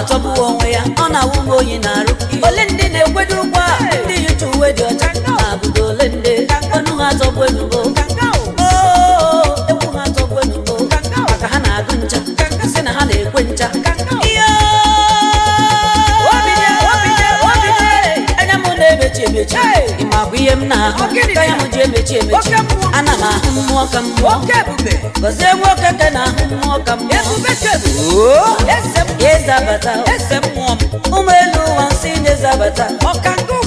atọgbuo onwe ya ọ na-awụ m oyi na-arụ ole ndị na-ekwedo ụgwọ a ndị yicha uwe dị ọcha na-abụdo ole ndị ọnụ ha atọgbu enugo Oo, egwu ha atọgbu enugo maka ha na-agụ ncha sị na ha na-ekwe ncha Iyo! anya m na-emechi emechi ị ma bụ ihe m na-ahụ Ogidi anya m ji emechi emechi Oke mmụọ. ana m ahụ mmụọ ka mmụọ Oke ebube. gọzie nwoke ka na-ahụ mmụọ ka mmụọ Ebube chebe. eze m eze abata Eze mmụọ m. ụmụ elu ụwa nsị na-eze abata Ọka nke